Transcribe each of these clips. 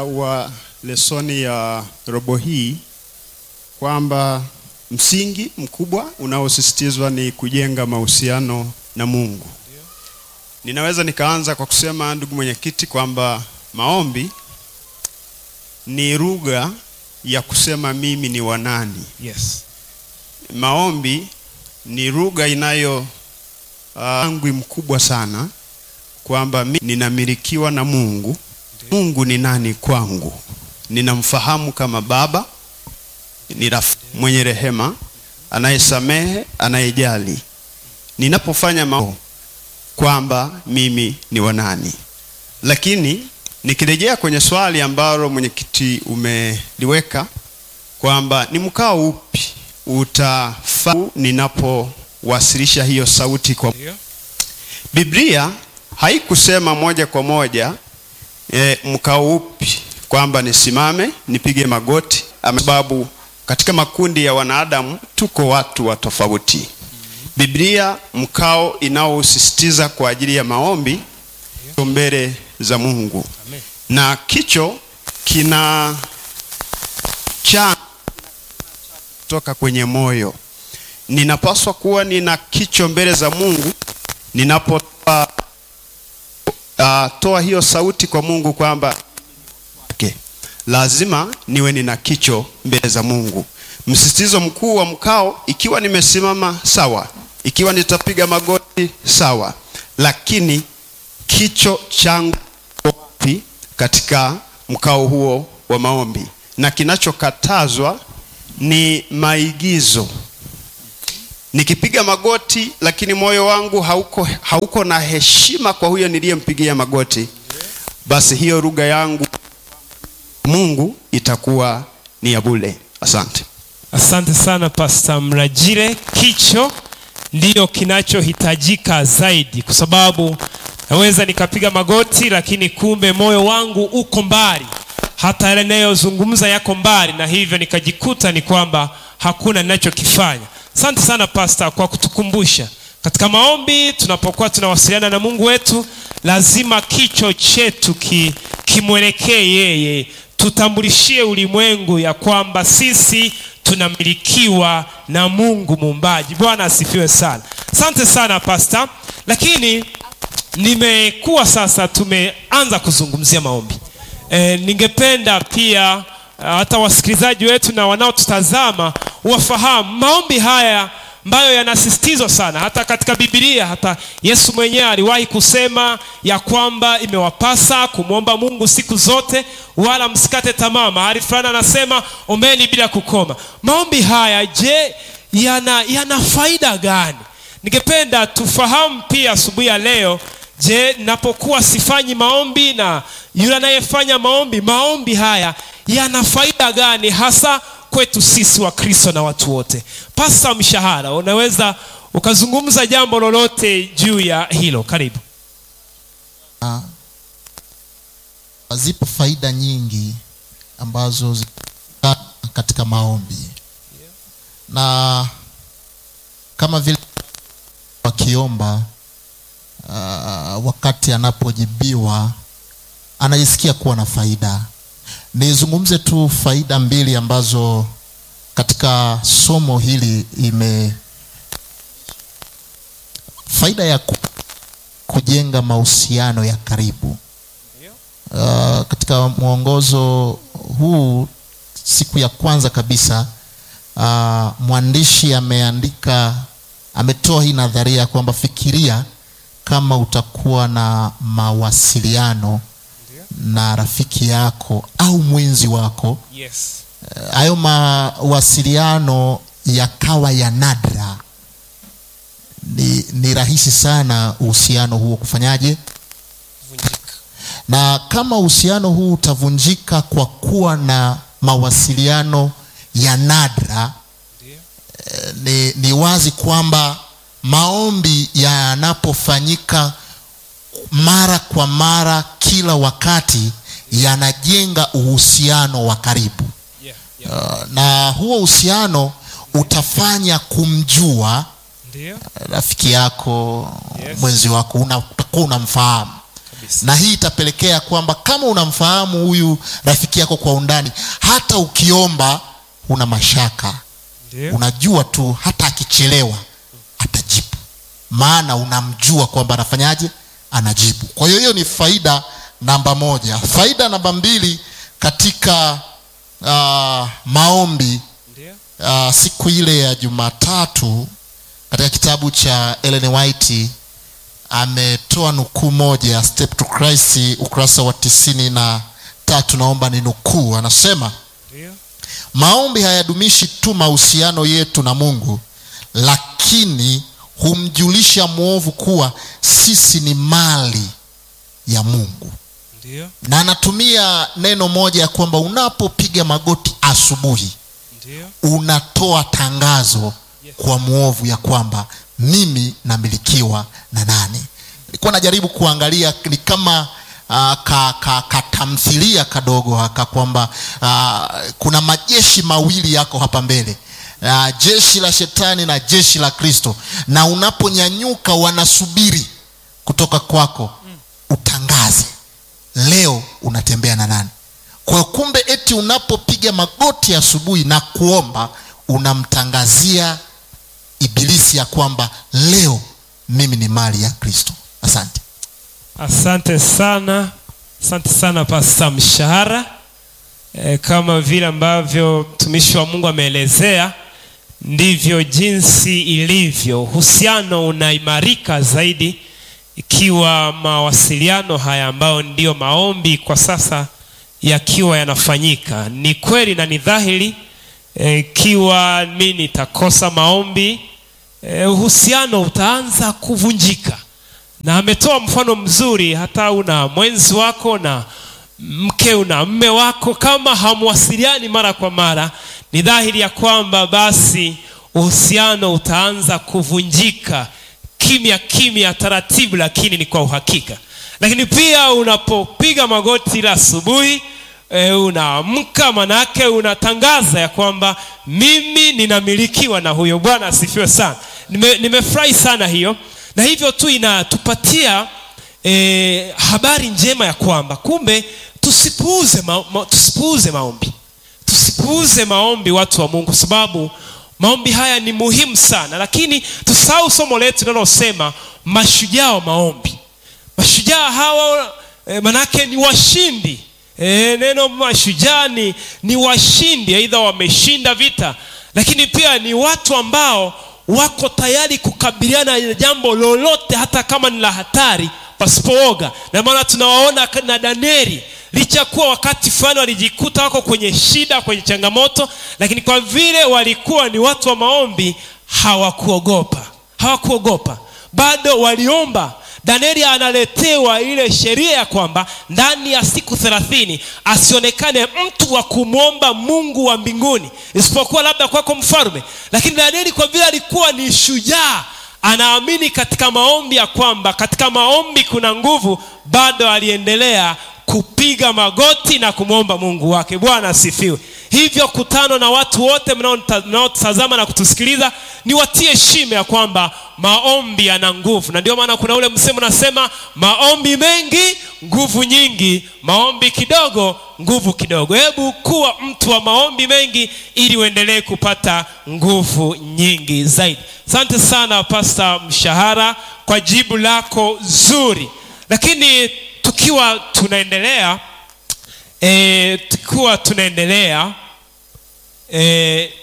wa lesoni ya robo hii kwamba msingi mkubwa unaosisitizwa ni kujenga mahusiano na Mungu. Ninaweza nikaanza kwa kusema ndugu mwenyekiti, kwamba maombi ni lugha ya kusema mimi ni wa nani. Yes. Maombi ni lugha inayo angwi uh, mkubwa sana kwamba mimi ninamilikiwa na Mungu. Mungu ni nani kwangu? Ninamfahamu kama Baba, ni rafiki mwenye rehema, anayesamehe, anayejali. Ninapofanya maombi kwamba mimi ni wa nani. Lakini nikirejea kwenye swali ambalo mwenyekiti umeliweka kwamba ni mkao upi utafaa ninapowasilisha hiyo sauti kwa Ndio. Biblia haikusema moja kwa moja e, mkao upi kwamba nisimame nipige magoti, ama sababu katika makundi ya wanadamu tuko watu wa tofauti. Biblia mkao inaosisitiza kwa ajili ya maombi mbele za Mungu, Amen. na kicho kina cha kutoka kwenye moyo. Ninapaswa kuwa nina kicho mbele za Mungu ninapotoa uh, toa hiyo sauti kwa Mungu kwamba okay, lazima niwe nina kicho mbele za Mungu. Msisitizo mkuu wa mkao, ikiwa nimesimama sawa, ikiwa nitapiga magoti sawa, lakini kicho changu wapi katika mkao huo wa maombi, na kinachokatazwa ni maigizo nikipiga magoti lakini moyo wangu hauko, hauko na heshima kwa huyo niliyempigia magoti, basi hiyo lugha yangu Mungu itakuwa ni ya bure. Asante. Asante sana Pastor Mrajire. Kicho ndiyo kinachohitajika zaidi, kwa sababu naweza nikapiga magoti, lakini kumbe moyo wangu uko mbali, hata yale ninayozungumza yako mbali, na hivyo nikajikuta ni kwamba hakuna ninachokifanya. Asante sana Pastor kwa kutukumbusha katika maombi, tunapokuwa tunawasiliana na Mungu wetu, lazima kicho chetu ki, kimwelekee yeye, tutambulishie ulimwengu ya kwamba sisi tunamilikiwa na Mungu muumbaji. Bwana asifiwe sana. Asante sana Pastor, lakini nimekuwa sasa, tumeanza kuzungumzia maombi e, ningependa pia hata wasikilizaji wetu na wanaotutazama wafahamu maombi haya ambayo yanasisitizwa sana hata katika Biblia. Hata Yesu mwenyewe aliwahi kusema ya kwamba imewapasa kumwomba Mungu siku zote, wala msikate tamaa. Mahali fulani anasema ombeni bila kukoma. Maombi haya je, yana, yana faida gani? Ningependa tufahamu pia asubuhi ya leo. Je, napokuwa sifanyi maombi na yule anayefanya maombi, maombi haya yana faida gani hasa kwetu sisi wa Kristo na watu wote? Pasta Mshahara, unaweza ukazungumza jambo lolote juu ya hilo? Karibu. Ah, zipo faida nyingi ambazo zipo katika maombi na kama vile wakiomba uh, wakati anapojibiwa anajisikia kuwa na faida. Nizungumze tu faida mbili ambazo katika somo hili ime faida ya ku, kujenga mahusiano ya karibu. Uh, katika mwongozo huu siku ya kwanza kabisa uh, mwandishi ameandika ametoa hii nadharia kwamba fikiria kama utakuwa na mawasiliano na rafiki yako au mwenzi wako Yes. hayo mawasiliano yakawa ya nadra, ni, ni rahisi sana uhusiano huo kufanyaje? Vunjika. Na kama uhusiano huu utavunjika kwa kuwa na mawasiliano ya nadra, Ndio. eh, ni, ni wazi kwamba maombi yanapofanyika mara kwa mara kila wakati yanajenga uhusiano wa karibu. Yeah, yeah. Uh, na huo uhusiano utafanya kumjua Ndio. rafiki yako Yes. mwenzi wako una- utakuwa unamfahamu na hii itapelekea kwamba kama unamfahamu huyu rafiki yako kwa undani hata ukiomba una mashaka Ndio. unajua tu hata akichelewa atajibu maana unamjua kwamba anafanyaje anajibu kwa hiyo hiyo ni faida namba moja faida namba mbili katika uh, maombi Ndio. uh, siku ile ya jumatatu katika kitabu cha Ellen White ametoa nukuu moja ya Step to Christ ukurasa wa tisini na tatu naomba ni nukuu anasema Ndio. maombi hayadumishi tu mahusiano yetu na mungu lakini humjulisha mwovu kuwa sisi ni mali ya mungu Ndio. na anatumia neno moja ya kwamba unapopiga magoti asubuhi Ndio. unatoa tangazo Yes. kwa mwovu ya kwamba mimi namilikiwa na nani nilikuwa najaribu kuangalia ni kama uh, ka, ka, katamthilia kadogo haka kwamba uh, kuna majeshi mawili yako hapa mbele uh, jeshi la shetani na jeshi la kristo na unaponyanyuka wanasubiri kutoka kwako utangaze leo unatembea na nani kwa hiyo kumbe eti unapopiga magoti asubuhi na kuomba unamtangazia ibilisi ya kwamba leo mimi ni mali ya kristo asante Asante sana, asante sana Pasta Mshahara. E, kama vile ambavyo mtumishi wa Mungu ameelezea, ndivyo jinsi ilivyo. Uhusiano unaimarika zaidi ikiwa mawasiliano haya ambayo ndiyo maombi kwa sasa yakiwa yanafanyika. Ni kweli na ni dhahiri, e, ikiwa mi nitakosa maombi, e, uhusiano utaanza kuvunjika na ametoa mfano mzuri hata una mwenzi wako na mke una mme wako kama hamwasiliani mara kwa mara ni dhahiri ya kwamba basi uhusiano utaanza kuvunjika kimya kimya taratibu lakini ni kwa uhakika lakini pia unapopiga magoti la asubuhi e, unaamka manake unatangaza ya kwamba mimi ninamilikiwa na huyo bwana asifiwe sana Nime- nimefurahi sana hiyo na hivyo tu inatupatia e, habari njema ya kwamba kumbe tusipuuze, ma, ma, tusipuuze maombi tusipuuze maombi watu wa mungu kwa sababu maombi haya ni muhimu sana lakini tusahau somo letu linalosema mashujaa wa maombi mashujaa hawa e, manake ni washindi e, neno mashujaa ni, ni washindi aidha wameshinda vita lakini pia ni watu ambao wako tayari kukabiliana na jambo lolote hata kama ni la hatari pasipooga na maana tunawaona na danieli licha ya kuwa wakati fulani walijikuta wako kwenye shida kwenye changamoto lakini kwa vile walikuwa ni watu wa maombi hawakuogopa hawakuogopa bado waliomba danieli analetewa ile sheria ya kwamba ndani ya siku thelathini asionekane mtu wa kumwomba mungu wa mbinguni isipokuwa labda kwako mfalme lakini danieli kwa vile alikuwa ni shujaa anaamini katika maombi ya kwamba katika maombi kuna nguvu bado aliendelea kupiga magoti na kumwomba mungu wake bwana asifiwe hivyo kutano na watu wote mnaonta- mnaotazama na kutusikiliza ni watie shime ya kwamba maombi yana nguvu na ndio maana kuna ule msemo unasema maombi mengi nguvu nyingi maombi kidogo nguvu kidogo hebu kuwa mtu wa maombi mengi ili uendelee kupata nguvu nyingi zaidi asante sana pasta mshahara kwa jibu lako zuri lakini tukiwa tunaendelea e, tukiwa tunaendelea e,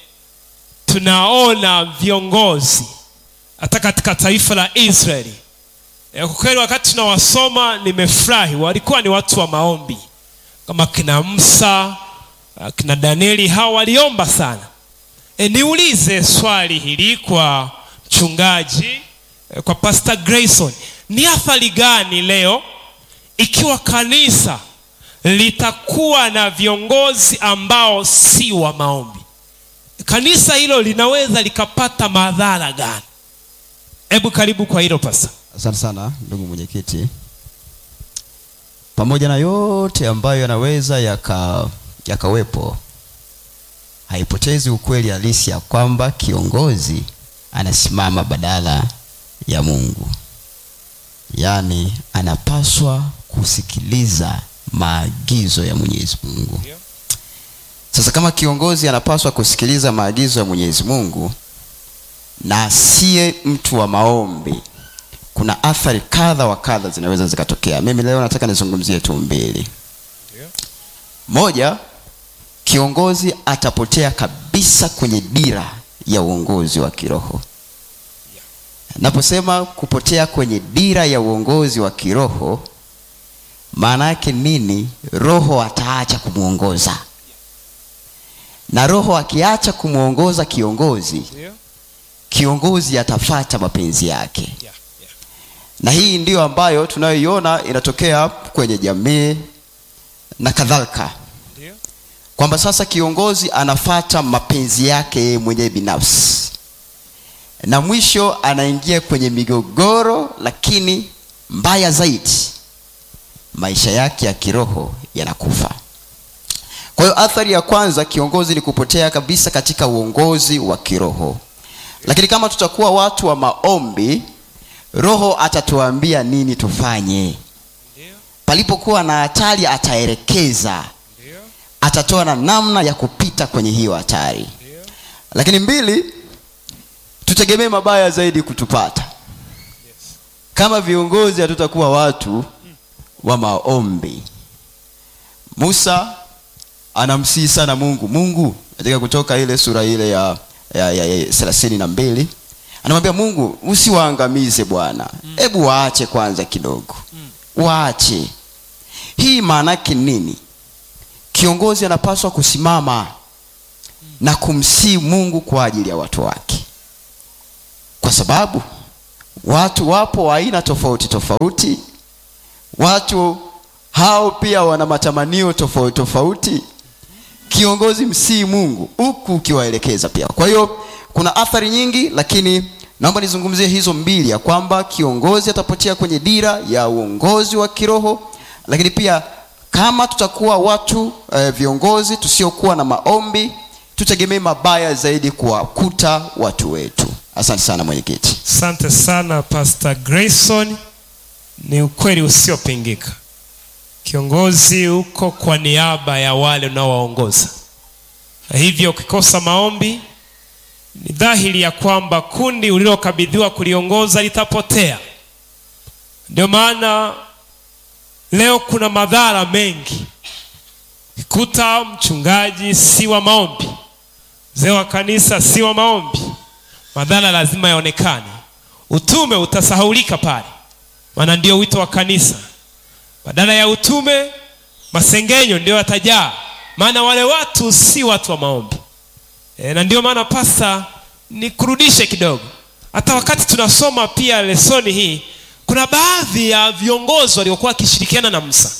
tunaona viongozi hata katika taifa la israeli e, kwa kweli wakati tunawasoma nimefurahi walikuwa ni watu wa maombi kama kina musa kina danieli hawa waliomba sana e, niulize swali hili kwa mchungaji e, kwa pastor grayson ni athari gani leo ikiwa kanisa litakuwa na viongozi ambao si wa maombi kanisa hilo linaweza likapata madhara gani hebu karibu kwa hilo pasa asante sana ndugu mwenyekiti pamoja na yote ambayo yanaweza yaka yakawepo haipotezi ukweli halisi ya kwamba kiongozi anasimama badala ya mungu yaani anapaswa kusikiliza maagizo ya mwenyezi mungu Ndio. sasa kama kiongozi anapaswa kusikiliza maagizo ya mwenyezi mungu na asiye mtu wa maombi kuna athari kadha wa kadha zinaweza zikatokea mimi leo nataka nizungumzie tu mbili Ndio. moja kiongozi atapotea kabisa kwenye dira ya uongozi wa kiroho naposema kupotea kwenye dira ya uongozi wa kiroho maana yake nini roho ataacha kumwongoza na roho akiacha kumwongoza kiongozi Ndio. kiongozi atafata mapenzi yake Yeah, yeah. na hii ndiyo ambayo tunayoiona inatokea kwenye jamii na kadhalika Ndio. kwamba sasa kiongozi anafata mapenzi yake yeye mwenyewe binafsi na mwisho anaingia kwenye migogoro lakini mbaya zaidi maisha yake ya kiroho yanakufa kwa hiyo athari ya kwanza kiongozi ni kupotea kabisa katika uongozi wa kiroho lakini kama tutakuwa watu wa maombi roho atatuambia nini tufanye Ndio. palipokuwa na hatari ataelekeza Ndio. atatoa na namna ya kupita kwenye hiyo hatari Ndio. lakini mbili tutegemee mabaya zaidi kutupata kama viongozi hatutakuwa watu wa maombi musa anamsihi sana mungu mungu katika kutoka ile sura ile ya ya, ya, ya thelathini na mbili anamwambia mungu usiwaangamize bwana hebu waache kwanza kidogo waache hii maana yake nini kiongozi anapaswa kusimama na kumsii mungu kwa ajili ya watu wake kwa sababu watu wapo wa aina tofauti tofauti watu hao pia wana matamanio tofauti tofauti kiongozi msii mungu huku ukiwaelekeza pia kwa hiyo kuna athari nyingi lakini naomba nizungumzie hizo mbili ya kwamba kiongozi atapotea kwenye dira ya uongozi wa kiroho lakini pia kama tutakuwa watu eh, viongozi tusiokuwa na maombi tutegemee mabaya zaidi kuwakuta watu wetu asante sana mwenyekiti asante sana pastor grayson ni ukweli usiopingika kiongozi uko kwa niaba ya wale unaowaongoza na hivyo ukikosa maombi ni dhahiri ya kwamba kundi ulilokabidhiwa kuliongoza litapotea ndio maana leo kuna madhara mengi kuta mchungaji si wa maombi mzee wa kanisa si wa maombi madhara lazima yaonekane utume utasahaulika pale maana ndio wito wa kanisa badala ya utume masengenyo ndio yatajaa maana wale watu si watu wa maombi e, na ndio maana pasta nikurudishe kidogo hata wakati tunasoma pia lesoni hii kuna baadhi ya viongozi waliokuwa wakishirikiana na musa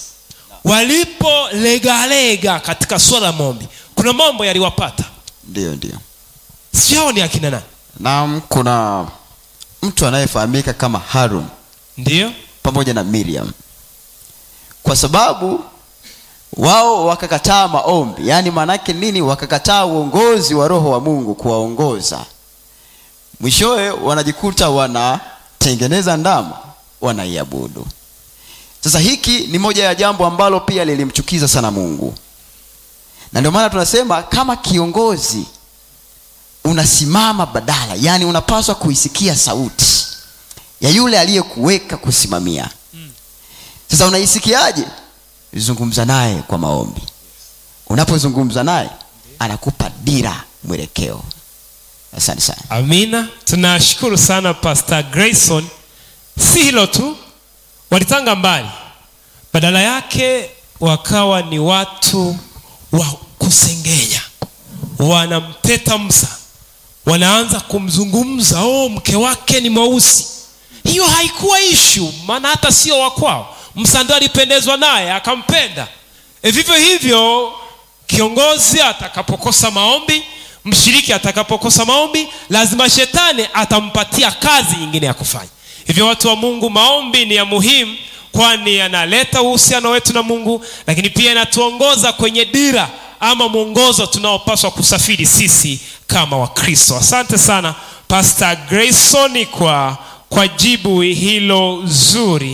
walipolegalega katika swala la maombi kuna mambo yaliwapata ndio ndio sijao ni akina nani naam kuna mtu anayefahamika kama harun ndio pamoja na miriam kwa sababu wao wakakataa maombi yaani maanaake nini wakakataa uongozi wa roho wa mungu kuwaongoza mwishowe wanajikuta wanatengeneza ndama wanaiabudu sasa hiki ni moja ya jambo ambalo pia lilimchukiza sana mungu na ndio maana tunasema kama kiongozi unasimama badala yaani unapaswa kuisikia sauti ya yule aliyekuweka kusimamia sasa unaisikiaje zungumza naye kwa maombi unapozungumza naye anakupa dira mwelekeo asante sana amina tunashukuru sana pastor grayson si hilo tu walitanga mbali badala yake wakawa ni watu wa kusengenya wanamteta msa wanaanza kumzungumza oh mke wake ni mweusi hiyo haikuwa ishu maana hata sio wakwao msa ndo alipendezwa naye akampenda e vivyo hivyo kiongozi atakapokosa maombi mshiriki atakapokosa maombi lazima shetani atampatia kazi nyingine ya kufanya hivyo watu wa mungu maombi ni ya muhimu kwani yanaleta uhusiano wetu na mungu lakini pia yanatuongoza kwenye dira ama mwongozo tunaopaswa kusafiri sisi kama wakristo asante sana pastor grayson kwa kwa jibu hilo zuri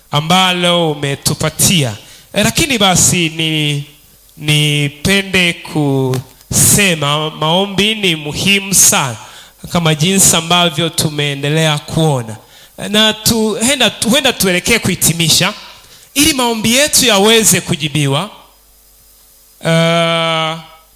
ambalo umetupatia e, lakini basi ni nipende kusema maombi ni muhimu sana kama jinsi ambavyo tumeendelea kuona na tu, henda, huenda tuelekee kuhitimisha ili maombi yetu yaweze kujibiwa uh,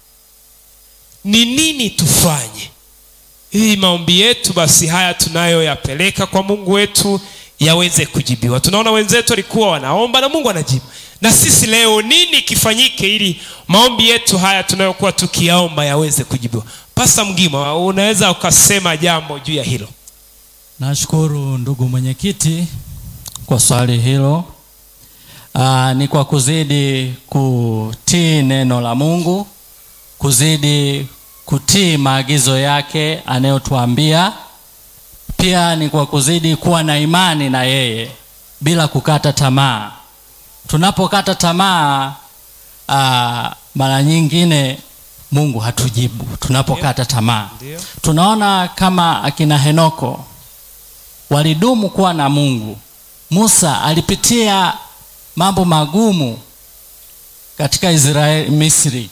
ni nini tufanye ili maombi yetu basi haya tunayoyapeleka kwa mungu wetu yaweze kujibiwa tunaona wenzetu walikuwa wanaomba na mungu anajibu na sisi leo nini kifanyike ili maombi yetu haya tunayokuwa tukiyaomba yaweze kujibiwa pasta mgima unaweza ukasema jambo juu ya hilo Nashukuru ndugu mwenyekiti kwa swali hilo. Aa, ni kwa kuzidi kutii neno la Mungu, kuzidi kutii maagizo yake anayotuambia. Pia ni kwa kuzidi kuwa na imani na yeye bila kukata tamaa. Tunapokata tamaa, aa, mara nyingine Mungu hatujibu tunapokata tamaa. Ndio. Tunaona kama akina Henoko walidumu kuwa na Mungu. Musa alipitia mambo magumu katika Israeli, Misri.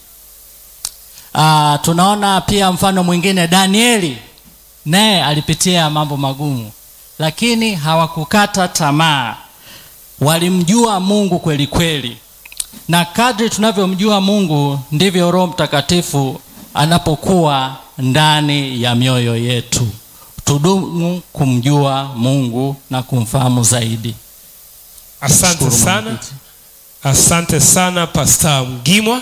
Aa, tunaona pia mfano mwingine Danieli naye alipitia mambo magumu, lakini hawakukata tamaa, walimjua Mungu kweli kweli, na kadri tunavyomjua Mungu ndivyo Roho Mtakatifu anapokuwa ndani ya mioyo yetu. Tudumu kumjua Mungu na kumfahamu zaidi. asante Shukuru sana mwenyekiti. asante sana pasta mgimwa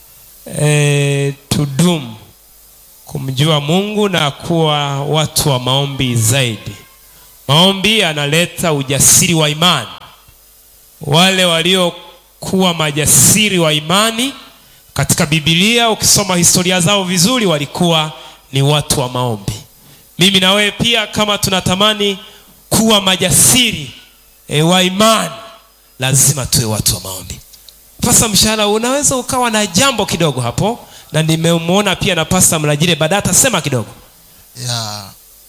e, tudumu kumjua mungu na kuwa watu wa maombi zaidi maombi yanaleta ujasiri wa imani wale waliokuwa majasiri wa imani katika bibilia ukisoma historia zao vizuri walikuwa ni watu wa maombi mimi na wewe pia kama tunatamani kuwa majasiri e, wa imani lazima tuwe watu wa maombi pasa mshahara unaweza ukawa na jambo kidogo hapo na nimemwona pia na pasta mlajire baadaye atasema kidogo ya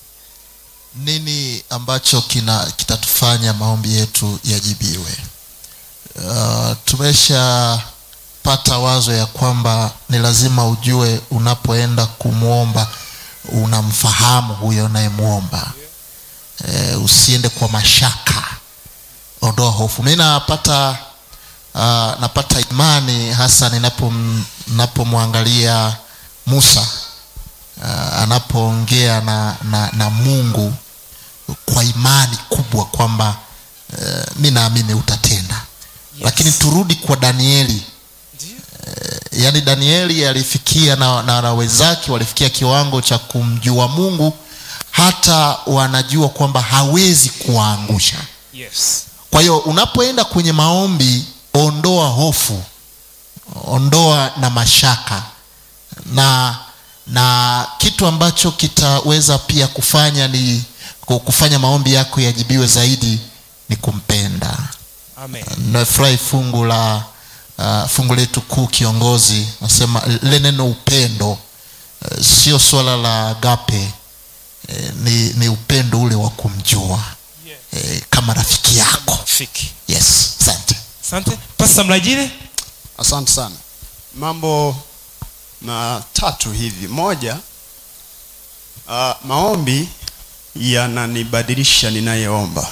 nini ambacho kina kitatufanya maombi yetu yajibiwe uh, tumeshapata wazo ya kwamba ni lazima ujue unapoenda kumwomba unamfahamu huyo unayemwomba e, usiende kwa mashaka ondoa hofu mi napata uh, napata imani hasa ninapom- ninapomwangalia musa uh, anapoongea na, na, na mungu kwa imani kubwa kwamba uh, mi naamini utatenda yes. lakini turudi kwa danieli uh, yaani danieli alifikia na, na, na wenzake walifikia kiwango cha kumjua mungu hata wanajua kwamba hawezi kuwaangusha yes. kwa hiyo unapoenda kwenye maombi ondoa hofu ondoa na mashaka na na kitu ambacho kitaweza pia kufanya ni ku- kufanya maombi yako yajibiwe zaidi ni kumpenda Amen. nafurahi fungu la uh, fungu letu kuu kiongozi nasema lile neno upendo uh, sio swala la agape eh, ni, ni upendo ule wa kumjua eh, kama rafiki yako Fiki. yes asante asante pasta mlajire asante sana mambo matatu hivi moja uh, maombi yananibadilisha ninayeomba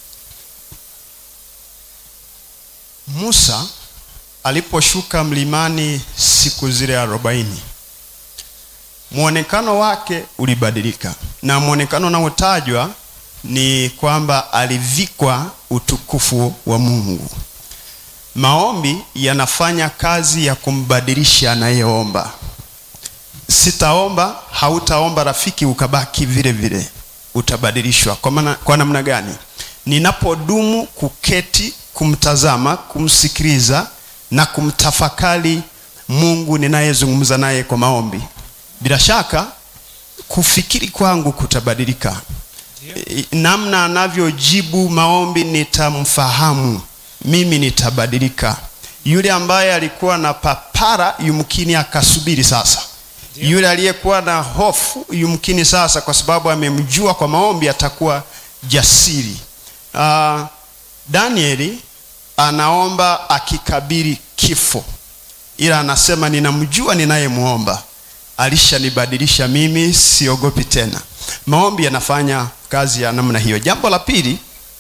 musa aliposhuka mlimani siku zile arobaini mwonekano wake ulibadilika na mwonekano unaotajwa ni kwamba alivikwa utukufu wa mungu maombi yanafanya kazi ya kumbadilisha anayeomba sitaomba hautaomba rafiki ukabaki vile vile utabadilishwa kwa, maana, kwa namna gani ninapodumu kuketi kumtazama kumsikiliza na kumtafakari mungu ninayezungumza naye kwa maombi bila shaka kufikiri kwangu kutabadilika E, namna anavyojibu maombi nitamfahamu mimi nitabadilika yule ambaye alikuwa na papara yumkini akasubiri sasa yule aliyekuwa na hofu yumkini sasa kwa sababu amemjua kwa maombi atakuwa jasiri uh, danieli anaomba akikabiri kifo ila anasema ninamjua ninayemwomba alishanibadilisha mimi siogopi tena maombi yanafanya kazi ya namna hiyo jambo la pili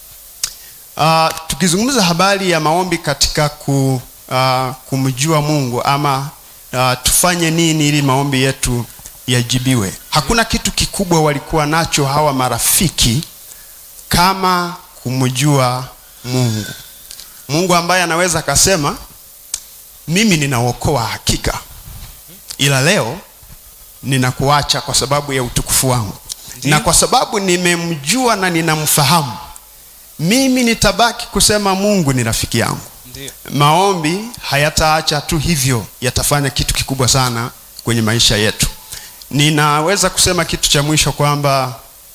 uh, tukizungumza habari ya maombi katika ku, uh, kumjua mungu ama uh, tufanye nini ili maombi yetu yajibiwe hakuna kitu kikubwa walikuwa nacho hawa marafiki kama kumjua mungu mungu ambaye anaweza akasema mimi ninaokoa hakika ila leo ninakuacha kwa sababu ya utukufu wangu Ndiyo. na kwa sababu nimemjua na ninamfahamu mimi nitabaki kusema mungu ni rafiki yangu Ndio. maombi hayataacha tu hivyo yatafanya kitu kikubwa sana kwenye maisha yetu ninaweza kusema kitu cha mwisho kwamba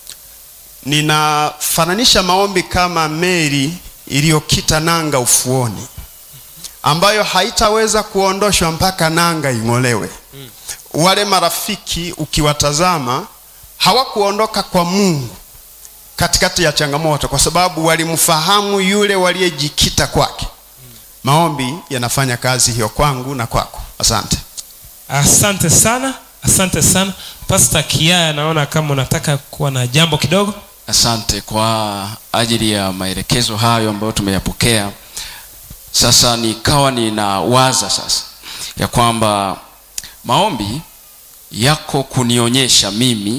ninafananisha maombi kama meli iliyokita nanga ufuoni ambayo haitaweza kuondoshwa mpaka nanga ing'olewe wale marafiki ukiwatazama hawakuondoka kwa mungu katikati ya changamoto kwa sababu walimfahamu yule waliyejikita kwake maombi yanafanya kazi hiyo kwangu na kwako asante asante sana asante sana pasta kiaya naona kama unataka kuwa na jambo kidogo asante kwa ajili ya maelekezo hayo ambayo tumeyapokea sasa nikawa ninawaza sasa ya kwamba maombi yako kunionyesha mimi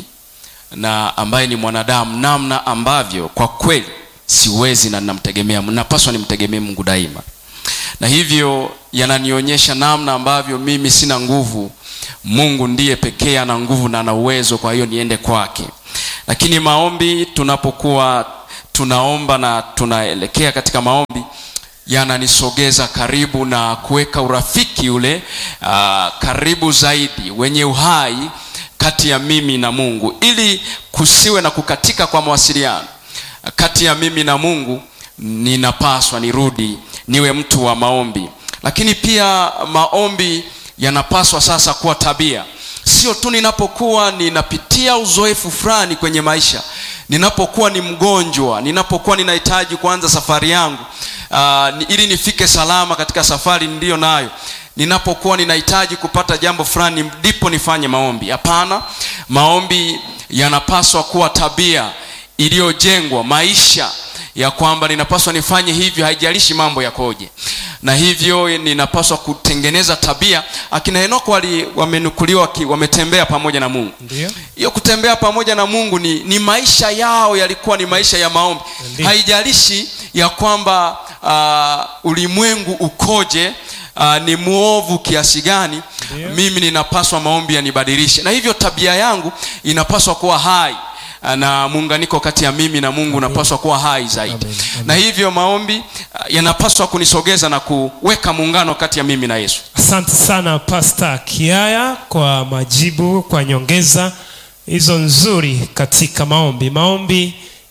na ambaye ni mwanadamu namna ambavyo kwa kweli siwezi na ninamtegemea napaswa nimtegemee mungu daima na hivyo yananionyesha namna ambavyo mimi sina nguvu mungu ndiye pekee ana nguvu na ana uwezo kwa hiyo niende kwake lakini maombi tunapokuwa tunaomba na tunaelekea katika maombi yananisogeza karibu na kuweka urafiki ule uh, karibu zaidi wenye uhai kati ya mimi na mungu ili kusiwe na kukatika kwa mawasiliano kati ya mimi na mungu ninapaswa nirudi niwe mtu wa maombi lakini pia maombi yanapaswa sasa kuwa tabia sio tu ninapokuwa ninapitia uzoefu fulani kwenye maisha ninapokuwa ni mgonjwa ninapokuwa ninahitaji kuanza safari yangu uh, ni, ili nifike salama katika safari niliyo nayo ninapokuwa ninahitaji kupata jambo fulani ndipo nifanye maombi hapana maombi yanapaswa kuwa tabia iliyojengwa maisha ya kwamba ninapaswa nifanye hivyo haijalishi mambo yakoje na hivyo ninapaswa kutengeneza tabia akina henoko wali wamenukuliwa waki- wametembea pamoja na mungu Ndio. hiyo kutembea pamoja na mungu ni, ni maisha yao yalikuwa ni maisha ya maombi Ndio. haijalishi ya kwamba uh, ulimwengu ukoje uh, ni mwovu kiasi gani Ndio. mimi ninapaswa maombi yanibadilishe na hivyo tabia yangu inapaswa kuwa hai uh, na muunganiko kati ya mimi na mungu unapaswa kuwa hai zaidi Amen. Amen. na hivyo maombi uh, yanapaswa kunisogeza na kuweka muungano kati ya mimi na yesu asante sana pasta kiaya kwa majibu kwa nyongeza hizo nzuri katika maombi maombi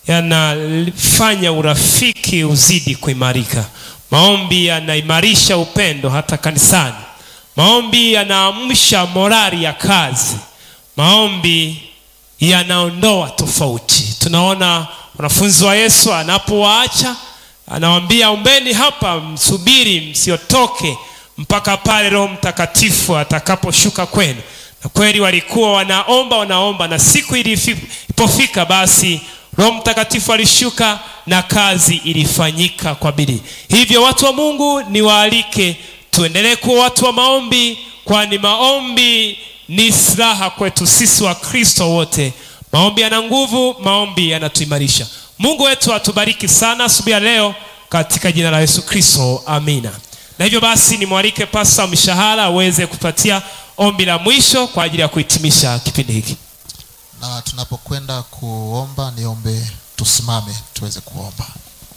yanafanya urafiki uzidi kuimarika maombi yanaimarisha upendo hata kanisani maombi yanaamsha morali ya kazi maombi yanaondoa tofauti tunaona wanafunzi wa yesu anapowaacha anawaambia ombeni hapa msubiri msiotoke mpaka pale roho mtakatifu atakaposhuka kwenu na kweli walikuwa wanaomba wanaomba na siku ilifi- ilipofika basi roho mtakatifu alishuka na kazi ilifanyika kwa bidii hivyo watu wa mungu niwaalike tuendelee kuwa watu wa maombi kwani maombi ni silaha kwetu sisi wa kristo wote maombi yana nguvu maombi yanatuimarisha mungu wetu atubariki sana asubuhi ya leo katika jina la yesu kristo amina na hivyo basi nimwalike pasta mshahara aweze kupatia ombi la mwisho kwa ajili ya kuhitimisha kipindi hiki na tunapokwenda kuomba niombe tusimame tuweze kuomba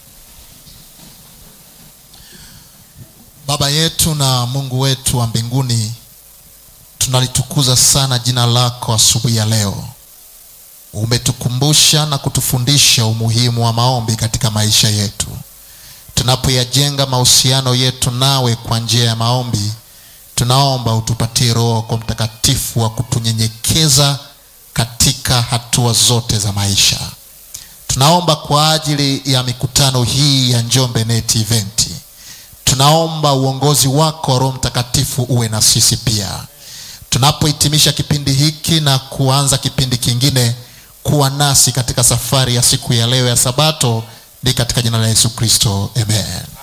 baba yetu na mungu wetu wa mbinguni tunalitukuza sana jina lako asubuhi ya leo umetukumbusha na kutufundisha umuhimu wa maombi katika maisha yetu tunapoyajenga mahusiano yetu nawe kwa njia ya maombi tunaomba utupatie roho kwa mtakatifu wa kutunyenyekeza katika hatua zote za maisha tunaomba kwa ajili ya mikutano hii ya njombe net event tunaomba uongozi wako wa roho mtakatifu uwe na sisi pia tunapohitimisha kipindi hiki na kuanza kipindi kingine kuwa nasi katika safari ya siku ya leo ya sabato ni katika jina la yesu kristo amen